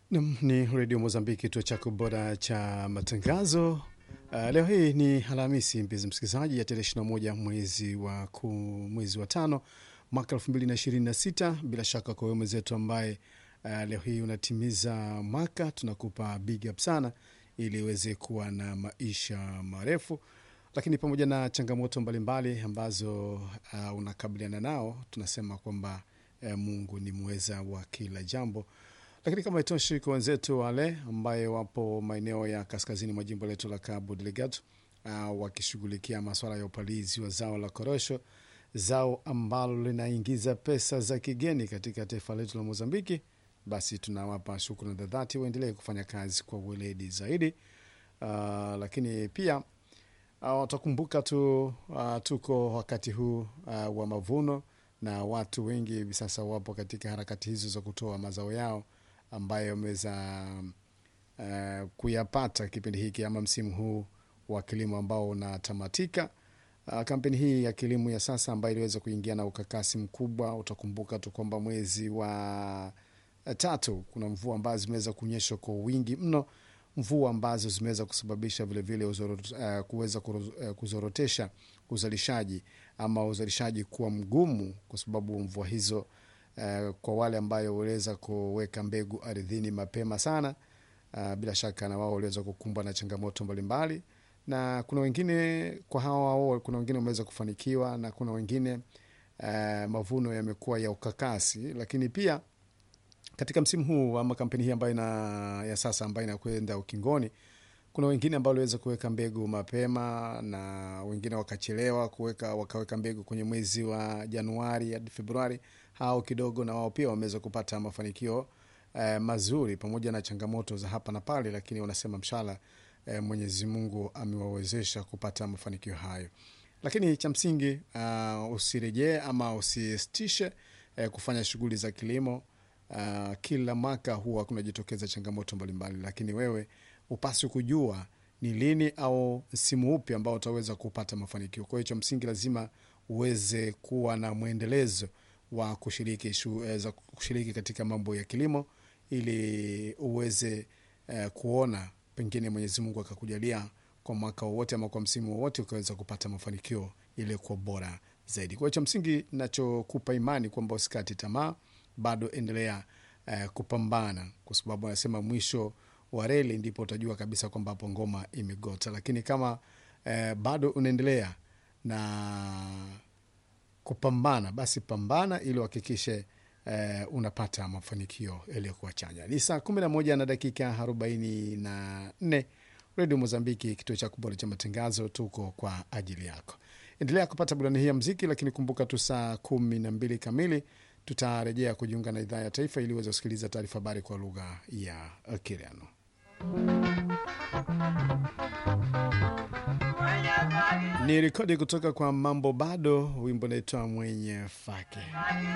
Nam ni redio Mozambiki, kituo chako bora cha matangazo. Uh, leo hii ni Alhamisi, mpenzi msikilizaji, ya tarehe 21 mwezi wa ku, mwezi wa tano mwaka 2026. Bila shaka kwa wewe mwenzetu ambaye uh, leo hii unatimiza mwaka, tunakupa big up sana ili uweze kuwa na maisha marefu, lakini pamoja na changamoto mbalimbali mbali ambazo uh, unakabiliana nao, tunasema kwamba uh, Mungu ni mweza wa kila jambo lakini kama itoshi kwa wenzetu wale ambaye wapo maeneo ya kaskazini mwa jimbo letu la Cabo Delgado uh, wakishughulikia maswala ya upalizi wa zao la korosho, zao ambalo linaingiza pesa za kigeni katika taifa letu la Mozambiki, basi tunawapa shukrani za dhati, waendelee kufanya kazi kwa weledi zaidi. Uh, lakini pia watakumbuka uh, tu uh, tuko wakati huu uh, wa mavuno na watu wengi hivi sasa wapo katika harakati hizo za kutoa mazao yao ambayo wameweza uh, kuyapata kipindi hiki ama msimu huu wa kilimo ambao unatamatika. Uh, kampeni hii ya kilimo ya sasa ambayo iliweza kuingia na ukakasi mkubwa, utakumbuka tu kwamba mwezi wa uh, tatu kuna mvua ambazo zimeweza kunyesha kwa wingi mno, mvua ambazo zimeweza kusababisha vilevile uh, kuweza uh, kuzorotesha uzalishaji ama uzalishaji kuwa mgumu kwa sababu mvua hizo Uh, kwa wale ambayo waliweza kuweka mbegu ardhini mapema sana uh, bila shaka na wao waliweza kukumbwa na changamoto mbalimbali, na kuna wengine kwa hawa wao, kuna wengine wameweza kufanikiwa na kuna wengine uh, mavuno yamekuwa ya ukakasi, lakini pia katika msimu huu ama kampeni hii ambayo ina, ya sasa ambayo inakwenda ukingoni, kuna wengine ambao waliweza kuweka mbegu mapema na wengine wakachelewa kuweka, wakaweka mbegu kwenye mwezi wa Januari hadi Februari hao kidogo na wao pia wameweza kupata mafanikio eh, mazuri pamoja na changamoto za hapa na pale, lakini wanasema mshala eh, Mwenyezi Mungu amewawezesha kupata mafanikio hayo. Lakini cha msingi uh, usirejee ama usistishe eh, kufanya shughuli za kilimo. Uh, kila mwaka huwa kunajitokeza changamoto mbalimbali, lakini wewe upasi kujua ni lini au msimu upi ambao utaweza kupata mafanikio. Kwa hiyo cha msingi lazima uweze kuwa na mwendelezo wa kushiriki, shu, za kushiriki katika mambo ya kilimo ili uweze eh, kuona pengine Mwenyezi Mungu akakujalia kwa mwaka wowote ama kwa msimu wowote ukaweza kupata mafanikio yaliyokuwa bora zaidi. Kwa hiyo cha msingi nachokupa imani kwamba usikati tamaa, bado endelea eh, kupambana, kwa sababu anasema mwisho wa reli ndipo utajua kabisa kwamba hapo ngoma imegota. Lakini kama eh, bado unaendelea na kupambana basi pambana ili uhakikishe eh, unapata mafanikio yaliyokuwa chanya. Ni saa kumi na moja na dakika arobaini na nne Redio Mozambiki, kituo cha kubora cha matangazo. Tuko kwa ajili yako, endelea kupata burani hii ya mziki, lakini kumbuka tu saa kumi na mbili kamili tutarejea kujiunga na idhaa ya taifa ili uweze kusikiliza taarifa habari kwa lugha ya Kireno. Ni rekodi kutoka kwa Mambo Bado, wimbo naitwa mwenye fake